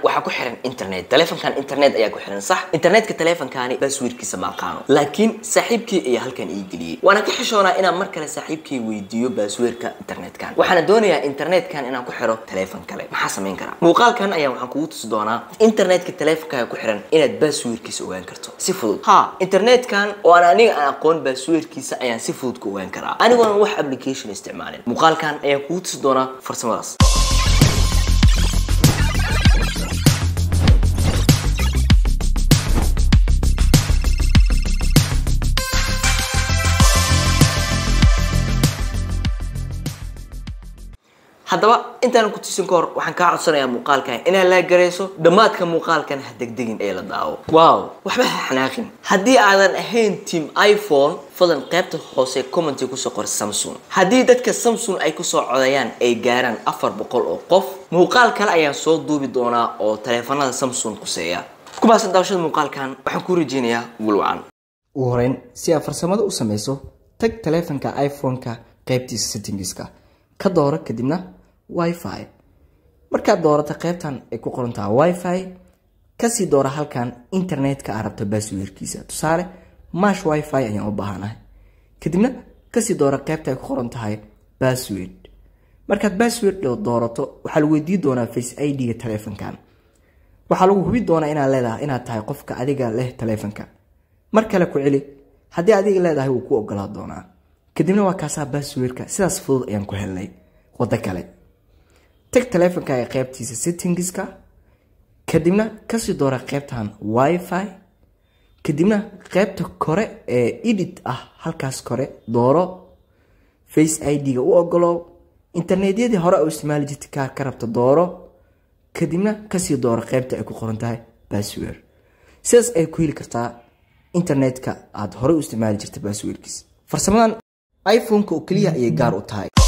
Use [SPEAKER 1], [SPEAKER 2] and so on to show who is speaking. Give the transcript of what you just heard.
[SPEAKER 1] waxaa ku xiran internet taleefankan internet ayaa ku xiran sax internetka taleefankaani baaswiirkiisa ma aqaano laakiin saaxiibkii ayaa halkan ii geliyey waana ka xishoonaa inaan mar kale saaxiibkii weydiiyo baaswiirka internetkan waxaana doonayaa internetkan inaan ku xiro taleefan kale maxaa samayn karaa muuqaalkan ayaa waxaan kugu tusi doonaa internetka taleefankaaga ku xiran inaad baaswiirkiisa ogaan karto si fudud ha internetkan oo aan aniga aan aqoon baaswiirkiisa ayaan si fudud ku ogaan karaa anigoona wax application isticmaalin muuqaalkan ayaan kugu tusi doonaa farsamadaas haddaba intaan ku tusin ka hor waxaan kaa codsanayaa muuqaalkan inaad la garayso dhammaadka muuqaalkan ha degdegin ee la daawo wow waxba ha xanaaqin haddii aadan ahayn team iphone fadlan qaybta hoose commenty kusoo qor samsung haddii dadka samsung ay kusoo codayaan ay gaaraan afar boqol oo qof muuqaal kale ayaan soo duubi doonaa oo taleefanada samsung kuseeya ku maasan daawashada muuqaalkan waxaan kuu rajeynayaa gulwacan
[SPEAKER 2] ugu horeyn si aad farsamada u samayso tag taleefanka iphone-ka qaybtiisa settingska ka dooro kadibna wifi markaad doorato qaybtan ay ku qorantaha wifi kasii doora halkan internetka aa rabto baaswiirkiisa tusaale mash wifi ayaan u baahanahay kadibna kasii doora qaybta ay ku qoran tahay bassword markaad bassword doorato waxaa lagu weydii doonaa face id-ga taleefankan waxaa lagu hubi doonaa inaad leedahay inaad tahay qofka adiga leh taleefanka mar kale ku celi haddii adiga leedahay wuu ku ogolaa doonaa kadibna waa kaasaa basswordka sidaas fudud ayaan ku helnay wado kale tag taleefankaaga qaybtiisa settingska kadibna kasii doora qaybtan wifi kadibna qaybta kore ee edit ah halkaas kore dooro face id-ga u ogolow internetyadii hore u isticmaali jirta kaa ka rabta dooro kadibna kasii dooro qaybta ay ku qoran tahay bassword sidaas ay ku heli kartaa internetka aada horey u isticmaali jirta basswordkiis farsamadan iphone-ka oo keliya ayay gaar u tahay